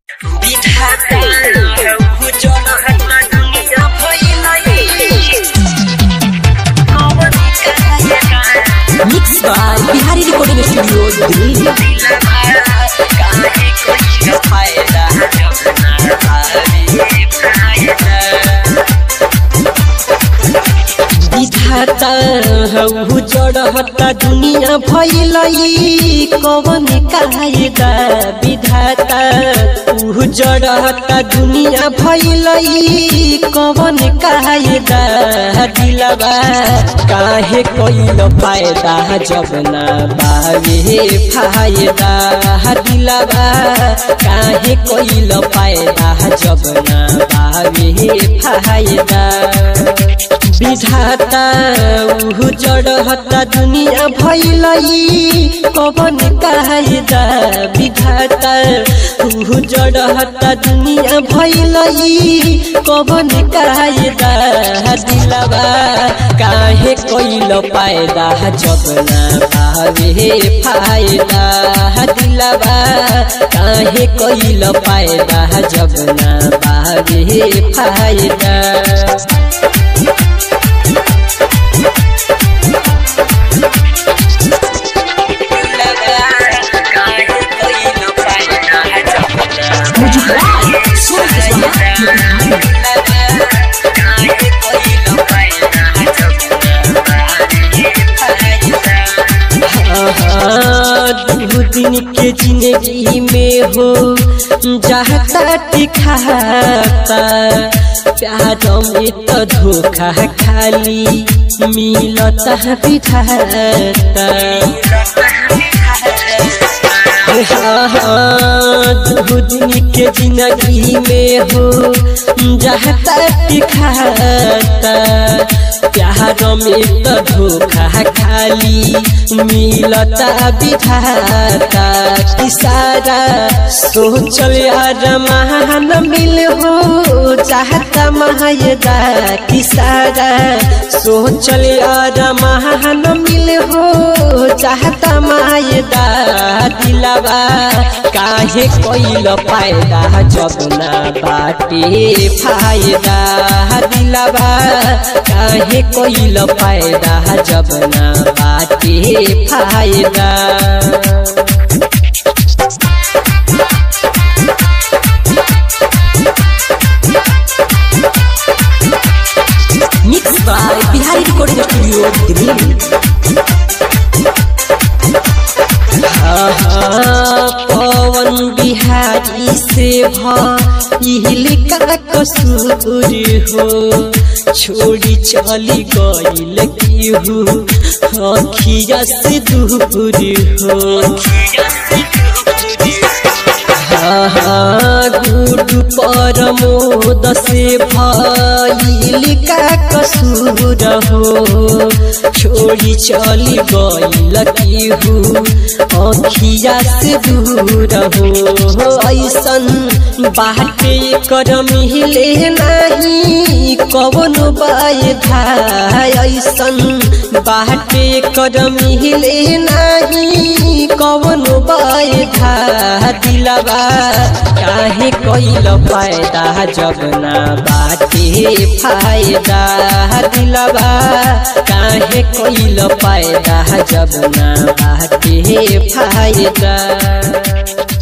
विधाता हौ जनहरमा दुनिया फैलाई कवन कायका mix by Bihari recording studio Delhi काहे कोई फायदा जब ना आवे फायदा विधाता हौ जड़हता दुनिया भैलई कवन कायदा विधाता ऊ जड़हता दुनिया भैलई कवन कायदा दिलबा काहे कोइल फायदा जब ना बावे फायदा दिलबा काहे कोइल फायदा जब ना बावे फायदा विधाता उहु जड़हता दुनिया भैलई कवन कायदा विधाता उहु जड़हता दुनिया भैलई कवन कायदा दिलबा काहे कोइल पायदा जब ना पावे फायदा दिलबा काहे कोइल पायदा जब ना पावे फायदा काहे कोई न फायदा जब ना दू दिन के जिंदगी में हो जाता दिखाता प्यार में तो धोखा खाली मिलता बिठाता दू दिन के जिंदगी में हो जाता दिखाता प्यार में तो धोखा खाली मिलता विधाता किसारा सोचल यार महान मिल हो चाहता महायदा किसारा सोचल यार महान मिल हो चाहता मायदा दिलबा काहे कोइल फायदा जब ना बाटे फायदा दिलबा काहे कोइल फायदा जब ना बाटे फायदा mix by Bihari recording studio Delhi Pawan Bihari से भइल का कसूर हो छोड़ी चली गइल केहू अखिया से दूर हो गुरु परमोद से भइल का कसूर हो छोड़ी चली गइल केहू अखिया से दूर हो ऐसन बाटे कर मिले नहीं कवन बाधा ऐसन बाटे कर मिले नहीं कवन बाधा दिलबा काहे कोइल फायदा जब ना बाटे फायदा दिलबा काहे कोइल फायदा जब ना बाटे फायदा